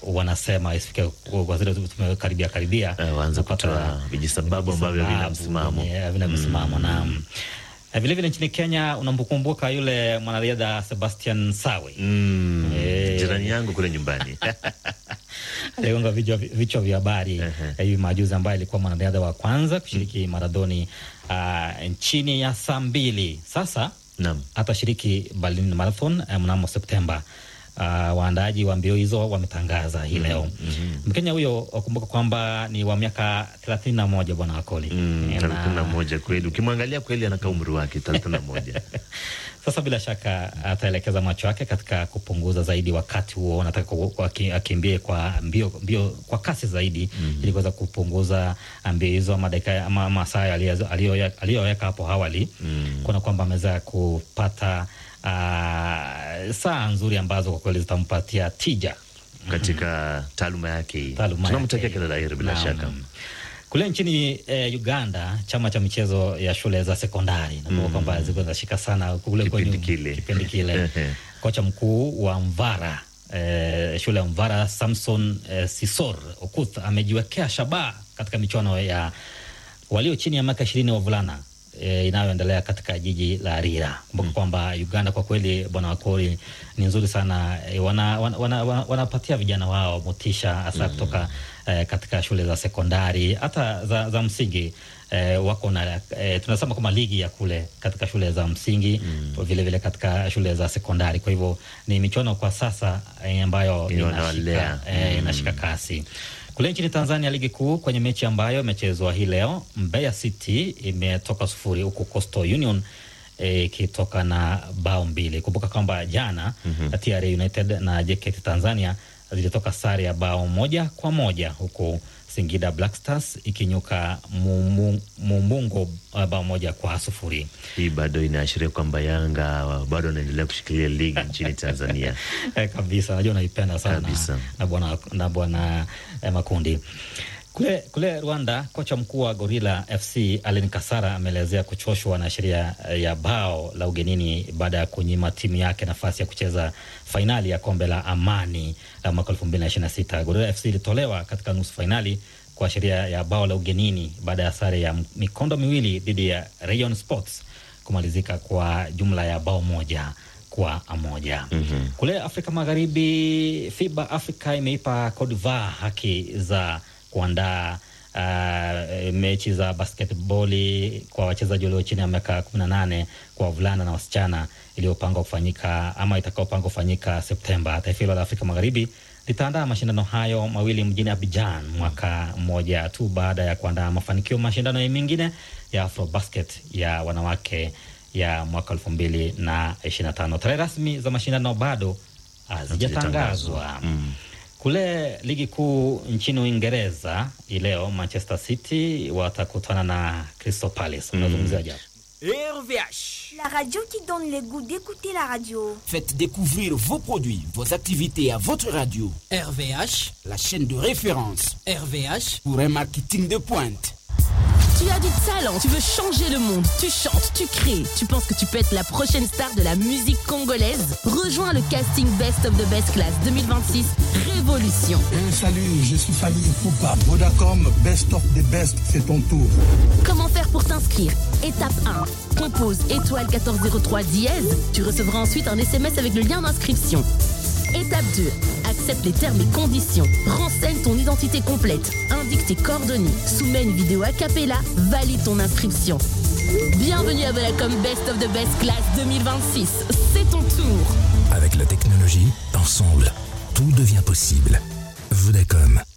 wanasema isifike kwa zile tumekaribia karibia, Eh, waanze unapata kutoa vijisababu ambavyo havina sababu msimamo. vyenye havina msimamo naam. Eh, Vilevile nchini Kenya unamkumbuka yule mwanariadha Sebastian Sawe Mm, Eh. jirani yangu kule nyumbani aligonga vichwa vichwa vya habari eh, hivi majuzi, ambaye alikuwa mwanariadha wa kwanza kushiriki marathoni ah, chini ya saa mbili. Sasa Naam. atashiriki Berlin Marathon eh, mnamo Septemba. Uh, waandaaji wa mbio hizo wametangaza hii leo. Mkenya huyo wakumbuka kwamba ni wa miaka thelathini na moja bwana Wakoli. Mm, Eh, thelathini na na- moja kweli, ukimwangalia kweli anakaa umri wake thelathini na moja Sasa bila shaka ataelekeza macho yake katika kupunguza zaidi wakati huo, anataka ku- ku- aki- akimbie kwa mbio, mbio kwa kasi zaidi ili kuweza kupunguza mbio hizo ama dakika ama masaa aliyo- aliyo- aliyoweka hapo awali kuona kwamba ameweza kupata ah, saa nzuri ambazo kwa kweli zitampatia tija katika taaluma yake hii. taaluma Tunamtakia yake. kila la heri bila Naam. shaka. Kule nchini eh, Uganda, chama cha michezo ya shule za sekondari nakumbuka kwamba zilikuwa zinashika sana kule Kipindi kwenye- kile. kipindi kile. Ehe. Kocha mkuu wa Mvara eh, shule ya Mvara Samson eh, Sisor Okuth amejiwekea shabaha katika michuano ya walio chini ya miaka ishirini wavulana e, inayoendelea katika jiji la Arira. Kumbuka kwamba Uganda kwa kweli, bwana Wakori, ni nzuri sana e, wana, wana, wana, wana, wanapatia vijana wao motisha hasa kutoka e, katika shule za sekondari hata za, za msingi e, wako na e, tunasema kama ligi ya kule katika shule za msingi vile vile katika shule za sekondari. Kwa hivyo ni michuano kwa sasa e, ambayo Inawalea. inashika, e, inashika kasi. Kule nchini Tanzania, ligi kuu kwenye mechi ambayo imechezwa hii leo, Mbeya City imetoka sufuri huku Coastal Union ikitoka na bao mbili. Kumbuka kwamba jana TRA United na JKT Tanzania zilitoka sare ya bao moja kwa moja huku Singida Black Stars ikinyuka Mumu- Mumungo uh, bao moja kwa sufuri. Hii bado inaashiria kwamba Yanga bado wanaendelea kushikilia ligi nchini Tanzania. Eh, kabisa najua unaipenda sana Kabisa. na bwana na bwana eh, Makundi. Kule, kule Rwanda, kocha mkuu wa Gorilla FC Alain Kasara ameelezea kuchoshwa na sheria eh, ya bao la ugenini baada ya kunyima timu yake nafasi ya kucheza fainali ya kombe la Amani la mwaka 2026. Gorilla FC ilitolewa katika nusu fainali kwa sheria ya bao la ugenini baada ya sare ya mikondo miwili dhidi ya Rayon Sports kumalizika kwa jumla ya bao moja kwa moja. Kule Afrika Magharibi, FIBA Africa imeipa Cote d'Ivoire haki za kuandaa uh, mechi za basketboli kwa wachezaji walio chini ya miaka 18 kwa wavulana na wasichana iliyopangwa kufanyika ama itakaopangwa kufanyika Septemba. Taifa hilo la Afrika Magharibi litaandaa mashindano hayo mawili mjini Abidjan mwaka mmoja tu baada ya kuandaa mafanikio mashindano mengine ya Afrobasket ya wanawake ya mwaka elfu mbili na ishirini na tano. Tarehe rasmi za mashindano bado hazijatangazwa. Mm. Kule ligi kuu nchini Uingereza hii leo Manchester City watakutana na Crystal Palace. Unazungumzia japo RVH. La radio qui donne le goût d'écouter la radio. Faites découvrir vos produits, vos activités à votre radio. RVH, La chaîne de référence RVH, pour un marketing de pointe. Tu as du talent, tu veux changer le monde, tu chantes, tu crées, tu penses que tu peux être la prochaine star de la musique congolaise Rejoins le casting Best of the Best Class 2026 Révolution. Eh, salut, je suis Fali Poupa. Vodacom, best of the best, c'est ton tour. Comment faire pour t'inscrire Étape 1. Compose étoile 1403 dièse. Tu recevras ensuite un SMS avec le lien d'inscription. Étape 2. Accepte les termes et conditions. Renseigne ton identité complète. Indique tes coordonnées. Soumets une vidéo a cappella. Valide ton inscription. Bienvenue à Vodacom Best of the Best Class 2026. C'est ton tour. Avec la technologie, ensemble, tout devient possible. Vodacom.